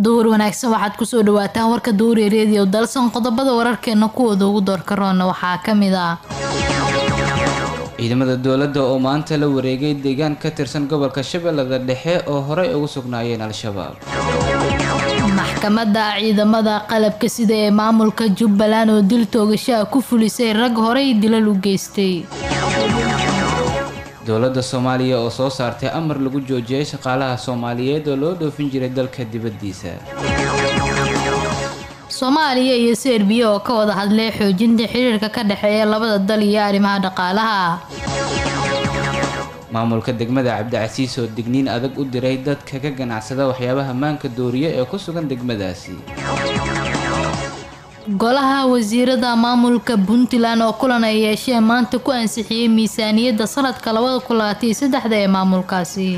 duur wanaagsan waxaad kusoo dhawaataan warka duuri reediyo dalsan qodobada wararkeena kuwooda ugu doorka roona waxaa ka mid ah ciidamada dowladda oo maanta la wareegay deegaan ka tirsan gobolka shabeellada dhexe oo horey ugu sugnaayeen al-shabaab maxkamadda ciidamada qalabka sida ee maamulka jubbaland oo dil toogashaha ku fulisay rag horey dilal u geystay dowladda soomaaliya oo soo saartay amar lagu joojiyay shaqaalaha soomaaliyeed oo loo dhoofin jiray dalka dibaddiisa soomaaliya iyo serbiya oo ka wada hadlay xoojinta xiriirka ka dhexeeya labada dal iyo arrimaha dhaqaalaha maamulka degmada cabdicasiis oo digniin adag u diray dadka ka ganacsada waxyaabaha maanka dooriye ee ku sugan degmadaasi golaha wasiirada maamulka puntland oo kulan ay yeesheen maanta ku ansixiyey miisaaniyadda sanadka labada kun labaatan iyo saddexda ee maamulkaasi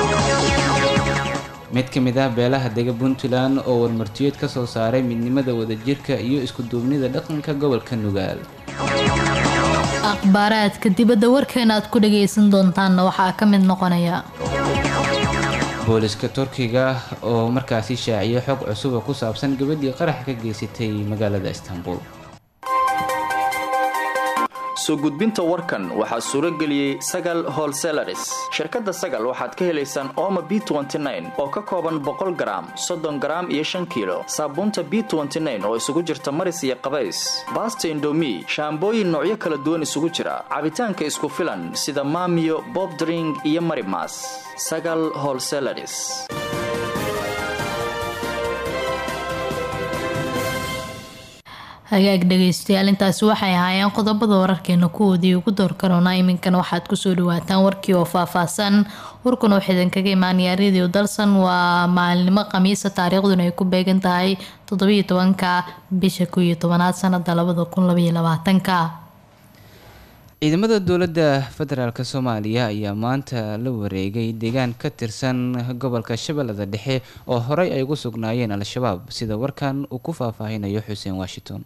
mid ka mid ah beelaha dega puntland oo warmartiyeed ka soo saaray midnimada wadajirka iyo isku-duubnida dhaqanka gobolka nugaal akhbaaraadka dibadda warkeena aad ku dhagaysan doontaanna waxaa ka mid noqonaya booliska turkiga oo markaasi shaaciyay xog cusub oo ku saabsan gabadhii qarax ka geysatay magaalada istanbul soo gudbinta warkan waxaa suuro geliyey sagal holselaris shirkadda sagal waxaad ka helaysaan ooma b oo ka kooban boqol garaam soddon garaam iyo shan kiilo saabuunta b oo isugu jirta maris iyo qabays baasta indomi shaambooyin noocyo kala duwan isugu jira cabitaanka isku filan sida maamiyo bobdring iyo marimas sagal holselaris hagaag dhagaystayaal intaasi waxay ahaayeen qodobada wararkeena kuwoodii ugu door karoona iminkana waxaad kusoo dhawaataan warkii oo faahfaahsan warkuna waxaa idinkaga imaanaya radio dalsan waa maalinimo khamiisa taariikhduna ay ku beegan tahay toddobiyo tobanka bisha kow iyo tobanaad sanada labada kun labaiyo labaatanka ciidamada dowladda federaalk soomaaliya ayaa maanta la wareegay deegaan ka tirsan gobolka shabeellada dhexe oo horey ay ugu sugnaayeen al-shabaab sida warkan uu ku faahfaahinayo xuseen washington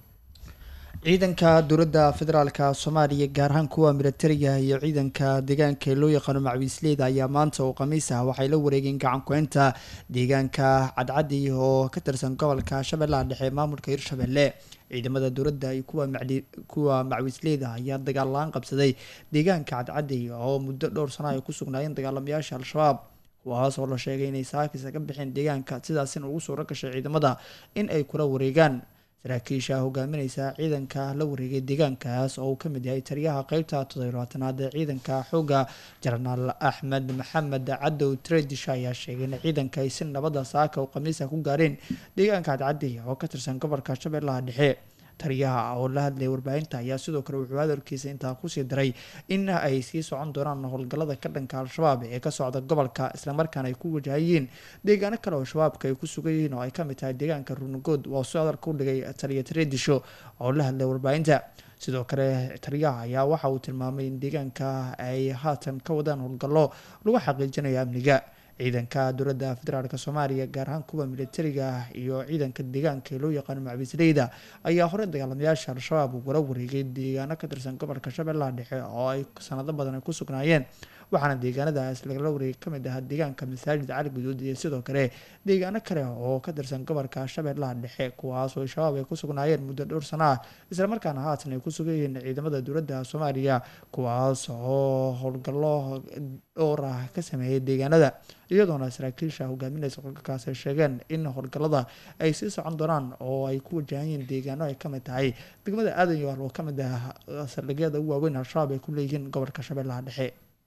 ciidanka dowladda federaalka soomaaliya gaar ahaan kuwa militariga iyo ciidanka deegaanka loo yaqaano macwiisleyda ayaa maanta oo khamiis ah waxay la wareegeen gacan ku-eynta deegaanka cadcadi oo ka tirsan gobolka shabeellaha dhexe maamulka hirshabelle ciidamada dowladda iyo kuwa macwiisleyda ayaa dagaal la-aan qabsaday deegaanka cadcadi oo muddo dhowr sano ay ku sugnaayeen dagaalamayaasha al-shabaab kuwaas oo la sheegay inay saakisa ka bixeen deegaanka sidaasina ugu suuro gashay ciidamada in ay kula wareegaan saraakiisha hogaamineysa ciidanka la wareegay deegaankaas oo uu kamid yahay taliyaha qeybta toddobaatanaad ee ciidanka xooga jenaraal axmed maxamed cadow tredish ayaa sheegay in ciidanka ay si nabada saaka oo khamiisa ku gaareen deegaanka cadcadi oo ka tirsan gobolka shabeellaha dhexe taliyaha oo la hadlayay warbaahinta ayaa sidoo kale wuxuu hadalkiisa intaa kusii daray in ay sii socon doonaan howlgallada ka dhanka al-shabaab ee ka socda gobolka islamarkaana ay ku wajahayeen deegaano kale oo shabaabka ay ku sugan yihiin oo ay kamid tahay deegaanka runugood waa si hadalka u dhigay taliya tareedisho oo la hadlay warbaahinta sidoo kale taliyaha ayaa waxa uu tilmaamay in deegaanka ay haatan ka wadaan howlgallo lagu xaqiijinayo amniga ciidanka dowladda federaalk soomaaliya gaar ahaan kuwa militariga iyo ciidanka deegaanka ee loo yaqaano macbiisleyda ayaa hore dagaalamayaasha al-shabaab ugala wareegay deegaano ka tirsan gobolka shabeellaha dhexe oo ay sanado badan ay ku sugnaayeen waxaana deegaanadaas lagala wareegay kamid ahaa deegaanka masaajid cali guduud iyo sidoo kale deegaano kale oo ka tirsan gobolka shabeellaha dhexe kuwaas oo shabaab ay ku sugnaayeen muddo dhowr sano ah islamarkaana haatan ay ku sugan yihiin ciidamada dowladda soomaaliya kuwaas oo howlgallo dhowr ah ka sameeyay deegaanada iyadoona saraakiisha hogaaminaysa qolkaas ay sheegeen in howlgallada ay sii socon doonaan oo ay ku wajahan yihiin deegaano ay kamid tahay degmada aadan yoal oo kamid ah saldhigyada ugu waaweyn al-shabaab ay ku leeyihiin gobolka shabeellaha dhexe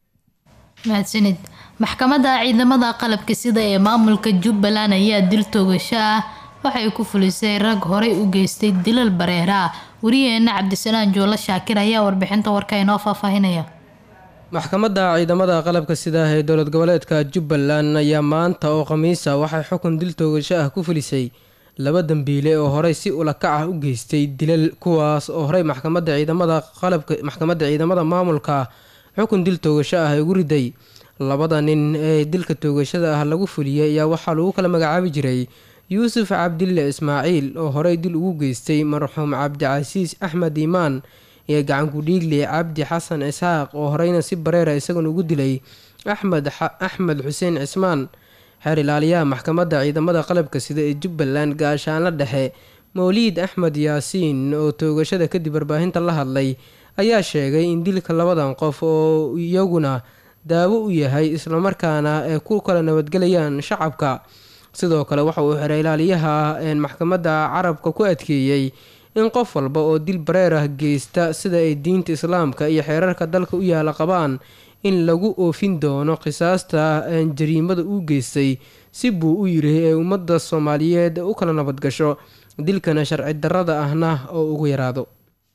mahadsanid maxkamadda ciidamada qalabka sida ee maamulka jubbaland ayaa dil toogasho ah waxay ku fulisay rag horey u geystay dilal bareera wariyaheena cabdisalaan joolo shaakir ayaa warbixinta warka inoo faahfaahinaya maxkamadda ciidamada qalabka sida ee dowlad goboleedka jubbaland ayaa maanta oo khamiisa waxay xukun dil toogasho ah ku fulisay laba dambiile oo horey si ulakac ah u geystay dilal kuwaas oo horey maxkamadda ciidamada qalabka maxkamadda ciidamada maamulka xukun dil toogasho ah ugu riday labada nin ee dilka toogashada ah lagu fuliyay ayaa waxaa lagu kala magacaabi jiray yuusuf cabdille ismaaciil oo horey dil ugu geystay marxuum cabdicasiis axmed iimaan iyo gacankudhiigle cabdi xasan isxaaq oo horeyna si bareera isaguna ugu dilay axmed axmed xuseen cismaan xeer ilaaliyaha maxkamadda ciidamada qalabka sida ee jubbaland gaashaanla dhexe mawliid axmed yaasiin oo toogashada kadib warbaahinta la hadlay ayaa sheegay in dilka labadan qof oo iyaguna daawo u yahay islamarkaana ay ku kala nabadgelayaan shacabka sidoo kale waxa uu xeer ilaaliyaha maxkamadda carabka ku adkeeyey in qof walba oo dil bareer ah geysta sida ay diinta islaamka iyo xeerarka dalka u yaala qabaan in lagu oofin doono qisaasta jariimada uu geystay si buu u yiri ee ummadda soomaaliyeed u kala nabadgasho dilkana sharci darrada ahna oo ugu yaraado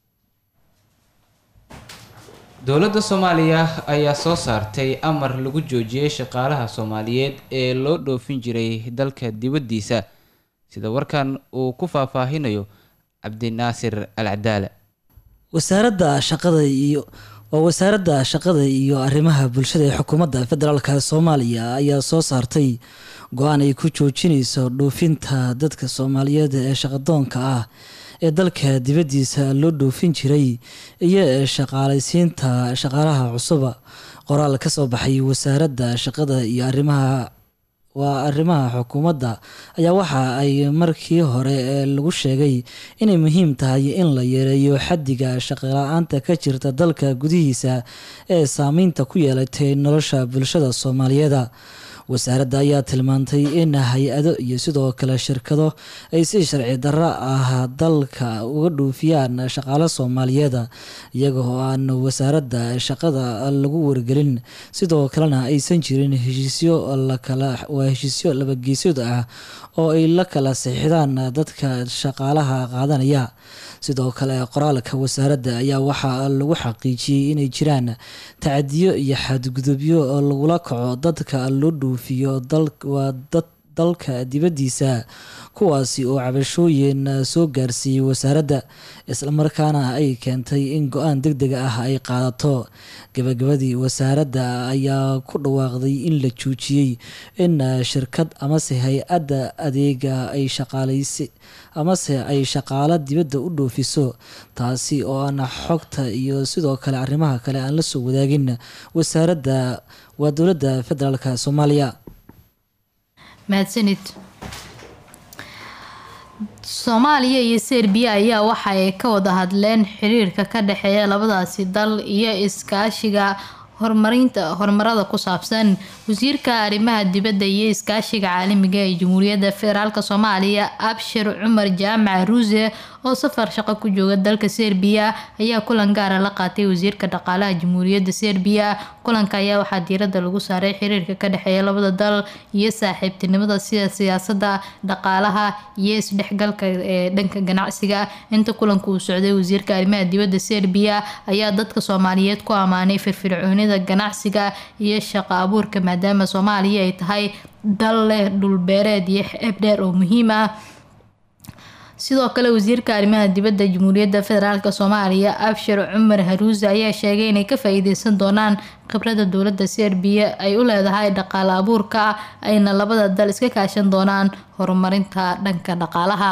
dowladda soomaaliya ayaa soo saartay amar lagu joojiyey shaqaalaha soomaaliyeed ee loo dhoofin jiray dalka dibaddiisa sida warkan uu ku faahfaahinayo cabdinaasir al cadaala wasaaradda shaqada iyo waa wasaaradda shaqada iyo arrimaha bulshada ee xukuumadda federaalka soomaaliya ayaa soo saartay go-aan ay ku joojinayso dhoofinta dadka soomaaliyeed ee shaqadoonka ah ee dalka dibaddiisa loo dhoofin jiray iyo ee shaqaalaysiinta shaqaalaha cusuba qoraal ka soo baxay wasaaradda shaqada iyo arrimaha waa arrimaha xukuumadda ayaa waxa ay markii hore lagu sheegay inay muhiim tahay in la yareeyo xaddiga shaqala-aanta ka jirta dalka gudihiisa ee saameynta ku yeelatay nolosha bulshada soomaaliyeeda wasaaradda ayaa tilmaantay in hay-ado iyo sidoo kale shirkado ay si sharci darro ah dalka uga dhuufiyaan shaqaalo soomaaliyeeda iyaga oo aan wasaaradda shaqada lagu wargelin sidoo kalena aysan jirin heshiisyo waa heshiisyo labageesood ah oo ay la kala saxiixdaan dadka shaqaalaha qaadanaya sidoo kale qoraalka wasaaradda ayaa waxaa lagu xaqiijiyey inay jiraan tacadiyo iyo xadgudubyo lagula kaco dadka loo dhuufiyo waa dad dalka dibaddiisa kuwaasi oo cabashooyin soo gaarsiiyey wasaaradda islamarkaana ay keentay in go-aan deg deg ah ay qaadato gabagabadii wasaaradda ayaa ku dhawaaqday in la joojiyey in shirkad amase hay-adda adeega ay shaqaalaysi amase ay shaqaalo dibadda u dhoofiso taasi oo aan xogta iyo sidoo kale arrimaha kale aan la soo wadaagin wasaaradda waa dowladda federaalka soomaaliya mahadsanid soomaaliya iyo serbiya ayaa waxa ay ka wada hadleen xiriirka ka dhexeeya labadaasi dal iyo iskaashiga horumarinta horumarada ku saabsan wasiirka arrimaha dibadda iyo iskaashiga caalamiga ee jamhuuriyadda federaalk soomaaliya abshir cumar jaamac ruuse oo safar shaqo ku jooga dalka serbiya ayaa kulan gaara la qaatay wasiirka dhaqaalaha jamhuuriyadda serbiya kulanka ayaa waxaa diirada lagu saaray xiriirka ka dhexeeya labada dal iyo saaxiibtinimada sida siyaasada dhaqaalaha iyo isdhexgalka ee dhanka ganacsiga inta kulanka uu socday wasiirka arrimaha dibadda serbiya ayaa dadka soomaaliyeed ku ammaanay firfircoonida ganacsiga iyo shaqo abuurka maadaama soomaaliya ay tahay dal leh dhulbeereed iyo xeeb dheer oo muhiim ah sidoo kale wasiirka arrimaha dibadda jamhuuriyadda federaalk soomaaliya abshir cumar haruuse ayaa sheegay inay ka faa-iideysan doonaan khibrada dowladda serbiya ay u leedahay dhaqaale abuurka ayna labada dal iska kaashan doonaan horumarinta dhanka dhaqaalaha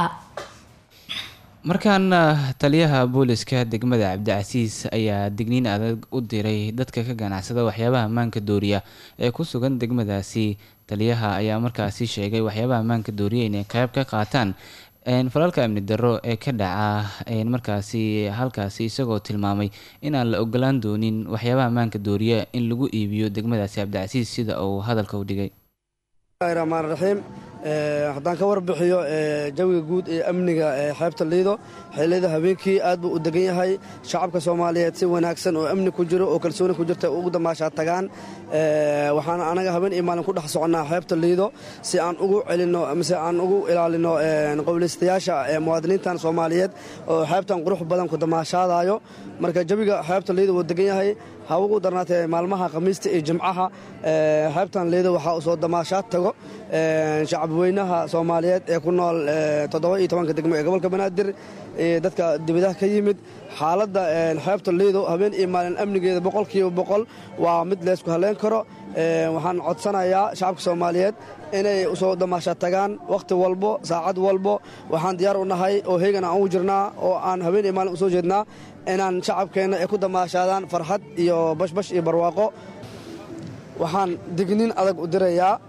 markaana taliyaha booliska degmada cabdicasiis ayaa digniin adag u diray dadka ka ganacsada waxyaabaha ammaanka dooriya ee ku sugan degmadaasi taliyaha ayaa markaasi sheegay waxyaabaha ammaanka dooriya inay qeyb ka qaataan falalka amni darro ee ka dhaca markaasi halkaasi isagoo tilmaamay inaan la ogolaan doonin waxyaabaha ammaanka dooriya in lagu iibiyo degmadaasi cabdicasiis sida uu hadalka u dhigay raxmaan raxiim haddaan ka warbixiyo jawiga guud ee amniga xeebta liido xeelada habeenkii aad buu u degan yahay shacabka soomaaliyeed si wanaagsan oo amni ku jiro oo kalsooni ku jirta ugu damaashaa tagaan waxaan anaga habeen iyo maalin ku dhex soconnaa xeebta liido si aan ugu celinno mise aan ugu ilaalino qowlaystayaasha muwaadiniintan soomaaliyeed oo xeebtan qurux badan ku damaashaadayo marka jawiga xeebta liido wuu degan yahay ha ugu darnaatee maalmaha khamiista iyo jimcaha xeebtan liido waxaa soo damaashaad tago shacabweynaha soomaaliyeed ee ku nool toddoba iyo tobanka degmo ee gobolka banaadir dadka dibadaha ka yimid xaaladda xeebta liido habeen iyo maalin amnigeeda boqolkiiba boqol waa mid leysku halleyn karo waxaan codsanayaa shacabka soomaaliyeed inay usoo damaasha tagaan wakhti walbo saacad walbo waxaan diyaar u nahay oo heegan aan ugu jirnaa oo aan habeen iyo maalin usoo jeednaa inaan shacabkeenna ay ku damaashaadaan farxad iyo bashbash iyo barwaaqo waxaan digniin adag u dirayaa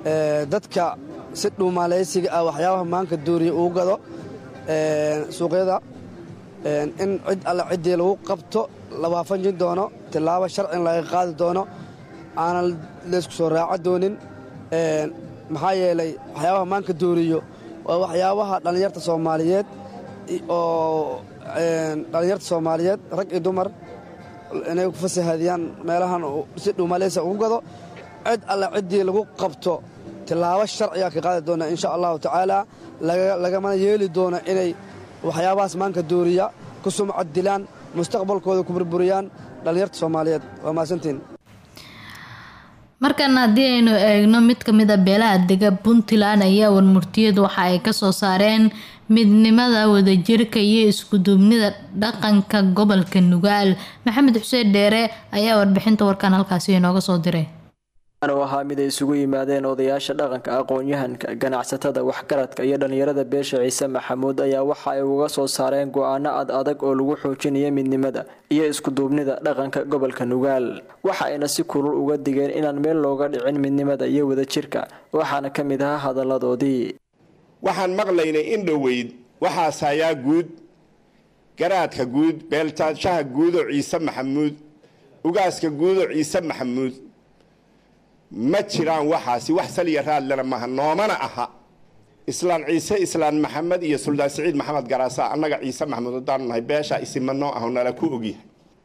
dadka si dhuumaalaysiga ah waxyaabaha maanka dooriya uu gado suuqyada in cid alle ciddii lagu qabto la waafajin doono tillaabo sharcin laga qaadi doono aanan laysku soo raaco doonin maxaa yeelay waxyaabaha maanka dooriyo waa waxyaabaha dhallinyarta soomaaliyeed oo dhallinyarta soomaaliyeed rag iyo dumar inay ku fasahadiyaan meelahan si dhuumaleysa ugu gado cid alle ciddii lagu qabto tillaabo sharciga ka qaadi doona insha allahu tacaala lagamana yeeli doono inay waxyaabahaas maanka dooriya ku sumcad dilaan mustaqbalkooda ku burburiyaan dhallinyarta soomaaliyeed waa mahadsantiin markan haddii aynu eegno mid ka mid a beelaha dega puntland ayaa warmurtiyadu waxa ay kasoo saareen midnimada wadajirka iyo iskuduubnida dhaqanka gobolka nugaal maxamed xuseen dheere ayaa warbixinta warkan halkaasi inooga soo diray u ahaa mid ay isugu yimaadeen odayaasha dhaqanka aqoon-yahanka ganacsatada waxgaradka iyo dhallinyarada beesha ciise maxamuud ayaa waxa ay uga soo saareen go-aano ad adag oo lagu xoojinaya midnimada iyo iskuduubnida dhaqanka gobolka nugaal waxa ayna si kulul uga digeen inaan meel looga dhicin midnimada iyo wadajirka waxaana ka mid ahaa hadalladoodii waxaan maqlaynay in dhoweyd waxaas hayaa guud garaadka guud beeltaadshaha guudoo ciise maxamuud ugaaska guudoo ciise maxamuud ma jiraan waxaasi wax saliya raadlena maha noomana aha islaan ciise islaan maxamed iyo suldaan siciid maxamed garaasa annaga ciise maxamuud haddaan nahay beeshaa isima noo aho nala ku ogyahay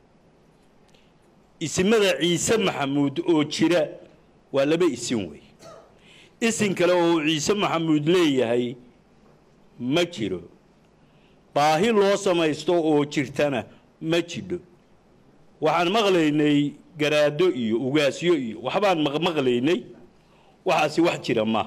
isimada ciise maxamuud oo jira waa laba isin wey isin kale oo ciise maxamuud leeyahay ma jiro baahi loo samaysto oo jirtana ma jidho waxaan maqlaynay garaado iyo ugaasyo iyo waxbaan maqmaqlaynay waxaasi wax jira ma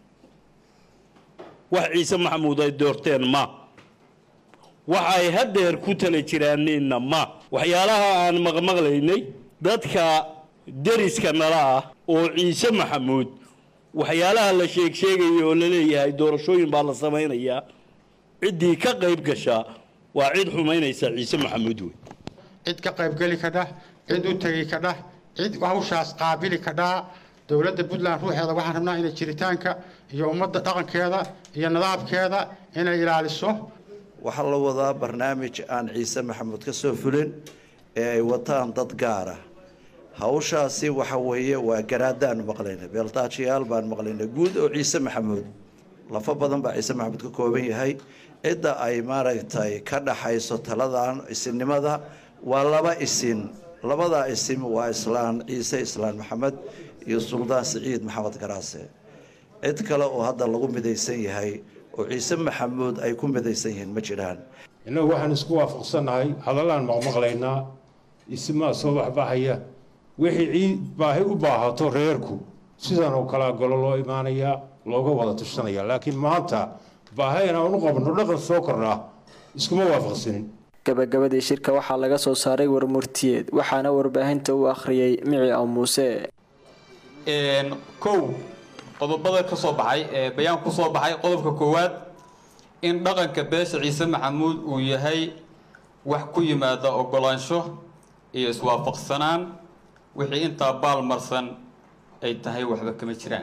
wax ciise maxamuud ay doorteen ma waxa ay haddeer ku tala jiraaneenna ma waxyaalaha aan maqmaqlaynay dadka deriska nala ah oo ciise maxamuud waxyaalaha la sheeg sheegaya oo la leeyahay doorashooyin baa la samaynayaa ciddii ka qayb gashaa waa cid xumaynaysa ciise maxamuud wey cid ka qaybgeli kadhah cid u tegi kadhah cid hawshaas qaabili kadhaa dowladda puntland ruuxeeda waxaan rabnaa inay jiritaanka iyo ummadda dhaqankeeda iyo nidaamkeeda inay ilaaliso waxaa la wadaa barnaamij aan ciise maxamuud ka soo fulin ee ay wataan dad gaara hawshaasi waxa weeye waa garaadaanu maqlaynay beeltaajiyaal baan maqlaynay guud oo ciise maxamuud lafo badan baa ciise maxamuud ka kooban yahay cidda ay maaragtay ka dhaxayso taladan isinnimada waa laba isin labadaa isim waa islaan ciise islaan maxamed iyo suldaan siciid maxamed garaase cid kale oo hadda lagu midaysan yahay oo ciise maxamuud ay ku midaysan yihiin ma jiraan innagu waxaan isku waafaqsannahay hadalaan maqmaqlaynaa isimaa soo baxbaxaya wixii ciid baahi u baahato reerku sidan oo kalea golo loo imaanayaa looga wada tushanaya laakiin maanta baahi inaan u qabno dhaqan soo kordhaa iskuma waafaqsanin gabagabadii shirka waxaa laga soo saaray warmurtiyeed waxaana warbaahinta u akhriyey mici aw muuse kow qodobada ka soo baxay ee bayaan ku soo baxay qodobka koowaad in dhaqanka beesha ciise maxamuud uu yahay wax ku yimaada ogolaansho iyo iswaafaqsanaan wixii intaa baalmarsan ay tahay waxba kama jiraan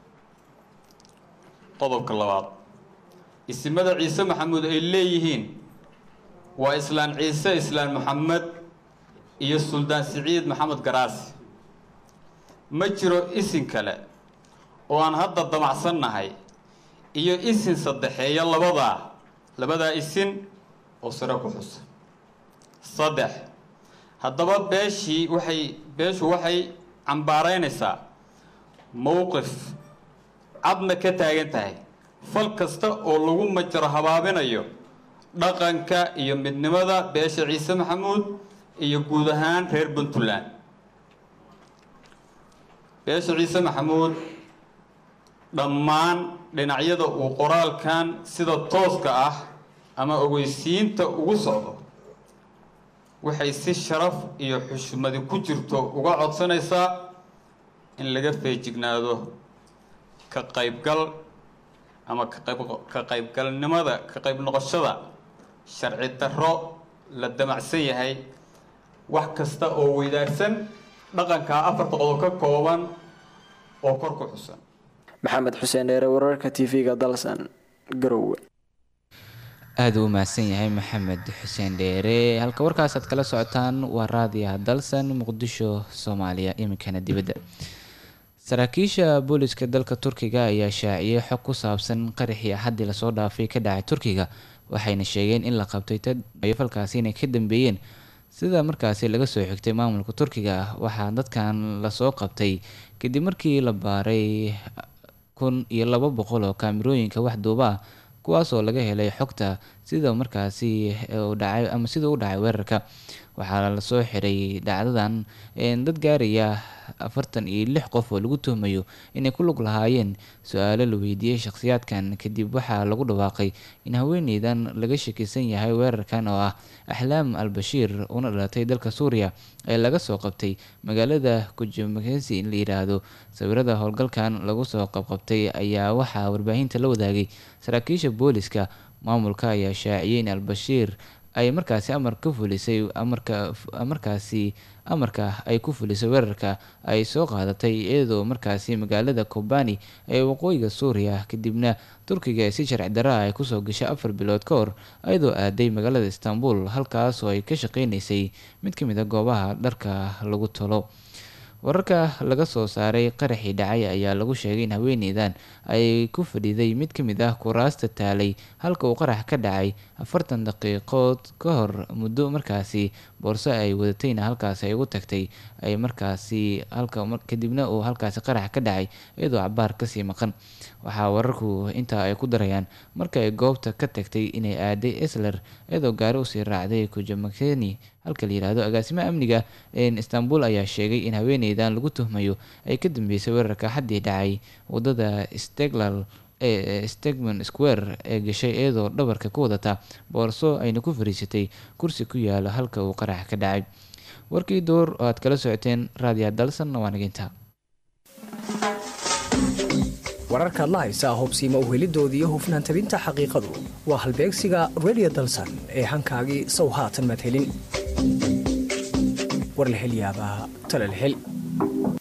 qodobka labaad isimada ciise maxamuud ay leeyihiin waa islaan ciise islaan maxamed iyo suldaan siciid maxamed garaasi ma jiro isin kale oo aan hadda damacsannahay iyo isin saddexeeya labadaa labadaa isin oo sare ku xusa saddex haddaba beeshii waxay beeshu waxay cambaaraynaysaa mowqif cadna ka taagan tahay fal kasta oo lagu majaro habaabinayo dhaqanka iyo midnimada beesha ciise maxamuud iyo guud ahaan reer puntland beesha ciise maxamuud dhammaan dhinacyada uu qoraalkan sida tooska ah ama ogeysiinta ugu socdo waxay si sharaf iyo xushmadi ku jirto uga codsanaysaa in laga feejignaado ka qaybgal ama ka qaybgalnimada ka qayb noqoshada sharci darro la damacsan yahay wax kasta oo weydaarsan dhaqankaa afarta qodob ka kooban oo kor ku xusan maxamed xuseen dheere wararka tv-ga dalsan garowe aada u mahadsan yahay maxamed xuseen dheere halka warkaas aad kala socotaan waa raadiyaha dalsan muqdisho soomaaliya iminkana dibadda saraakiisha booliska dalka turkiga ayaa shaaciyey xog ku saabsan qaraxii axaddii lasoo dhaafay ka dhacay turkiga waxayna sheegeen in la qabtay tad ay falkaasi inay ka dambeeyeen sida markaasi laga soo xigtay maamulka turkiga ah waxaa dadkan lasoo qabtay kadib markii la baaray kun iyo laba boqol oo kaamirooyinka wax duuba ah kuwaasoo laga helay xogta sida markaasi u dhacay ama sida u dhacay weerarka waxaa lasoo xiray dhacdadan dad gaaraya afartan iyo lix qof oo lagu tuhmayo inay ku lug lahaayeen su-aalo la weydiiyey shakhsiyaadkan kadib waxaa lagu dhawaaqay in haweeneydan laga shakisan yahay weerarkan oo ah axlaam al bashiir una dhalatay dalka suuriya ee laga soo qabtay magaalada kujamakesi in la yiraahdo sawirada howlgalkan lagu soo qabqabtay ayaa waxaa warbaahinta la wadaagay saraakiisha booliska maamulka ayaa shaaciyey in albashiir ay markaasi amar ka fulisay amarka markaasi amarka ay ku fulisay weerarka ay soo qaadatay iyadoo markaasi magaalada kobani ee waqooyiga suuriya kadibna turkiga si sharci darra ay kusoo gashay afar bilood ka hor iyadoo aaday magaalada istanbul halkaas oo ay ka shaqeyneysay mid ka mid a goobaha dharka lagu talo wararka laga soo saaray qaraxii dhacay ayaa lagu sheegay in haweeneydan ay ku fadhiday mid ka mid ah kuraasta taalay halka uu qarax ka dhacay afartan daqiiqood ka hor muddo markaasi boorso ay wadatayna halkaasi ay ugu tagtay ay markaasi halka kadibna uu halkaasi qarax ka dhacay iyadoo cabaar kasii maqan waxaa wararku intaa ay ku darayaan marka ay goobta ka tagtay inay aaday esler iyadoo gaari usii raacday kujamakeni halka la yihahdo agaasimaha amniga istanbul ayaa sheegay in haweeneydan lagu tuhmayo ay ka dambeysay weerarka xaddii dhacay wadada steglal ee stegman square ee gashay iyadoo dhabarka ku wadata boorso ayna ku fariisatay kursi ku yaala halka uu qarax ka dhacay warkii door oo aad kala socoteen raadiya dalsan waa naginta wararkaad la haysaa hubsiima uhelidooda iyo hufnaan tabinta xaqiiqadu waa halbeegsiga redio dalsan ee hankaagii sow haatan madhelin war la hel yaabaa tala la hel